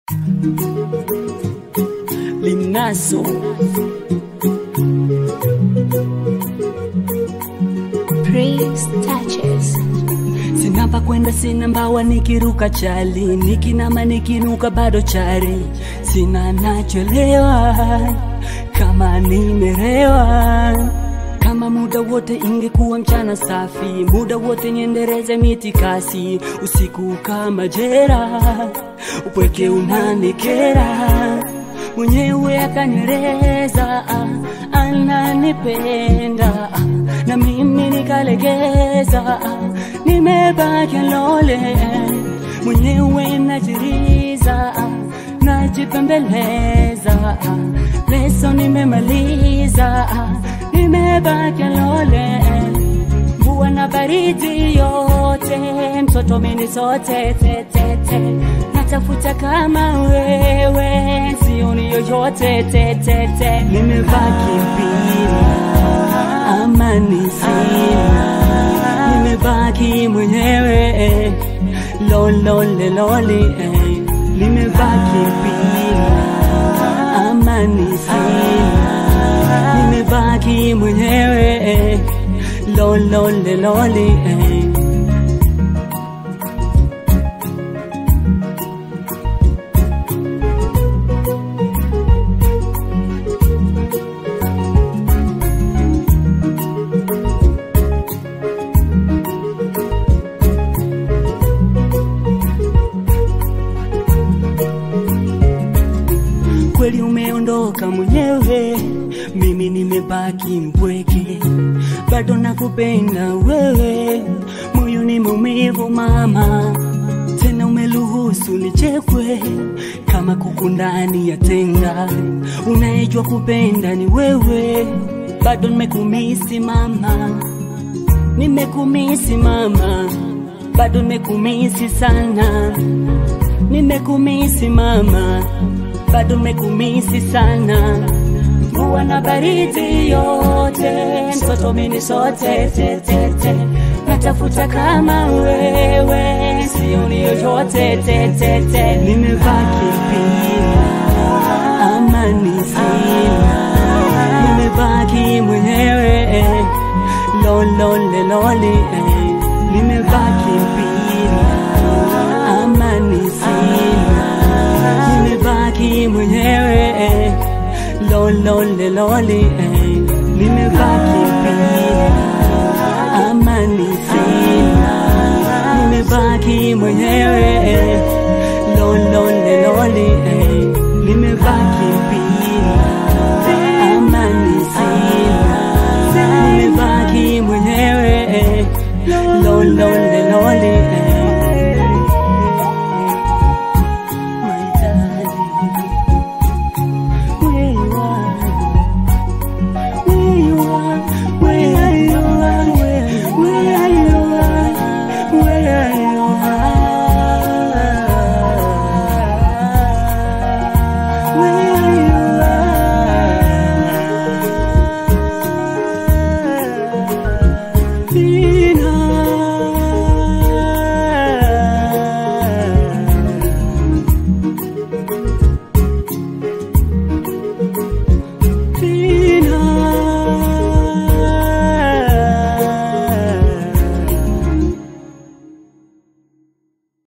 Linaso Praise touches. sina pa kwenda, sina mbawa, nikiruka chali, nikinama nikinuka bado chari, sina nacholewa kama nimerewa kama muda wote ingekuwa mchana safi, muda wote niendereze miti kasi, usiku kama jera, upweke unanikera, mwenyewe akanyereza, ananipenda na mimi nikalegeza, nimebaki lole, mwenyewe najiriza, najipembeleza, leso nimemaliza, nimebaki lole, mvua na baridi yote, mtoto mini sote tetete, natafuta kama wewe, sioni yoyote tetete, nimebaki bila amani sina, nimebaki mwenyewe lolole loli, eh, nimebaki bila amani sina, nimebaki mwenyewe lolole loli, eh. kweli umeondoka mwenyewe, mimi nimebaki mpweke, bado nakupenda wewe, moyo ni maumivu mama, tena umeruhusu nichekwe kama kuku ndani ya tenga, unayejua kupenda ni wewe, bado nimekumisi mama, nimekumisi mama, bado nimekumisi sana, nimekumisi mama bado nimekumisi sana, mvua na baridi yote, mtoto mini sote tetete, natafuta kama wewe, sioni yoyote tetete, nimebaki bila amani sina, nimebaki mwenyewe lolole loli, eh, nimebaki bila amani sina nimebaki mwenyewe lolole loli, eh, nimebaki bila amani sina, nimebaki mwenyewe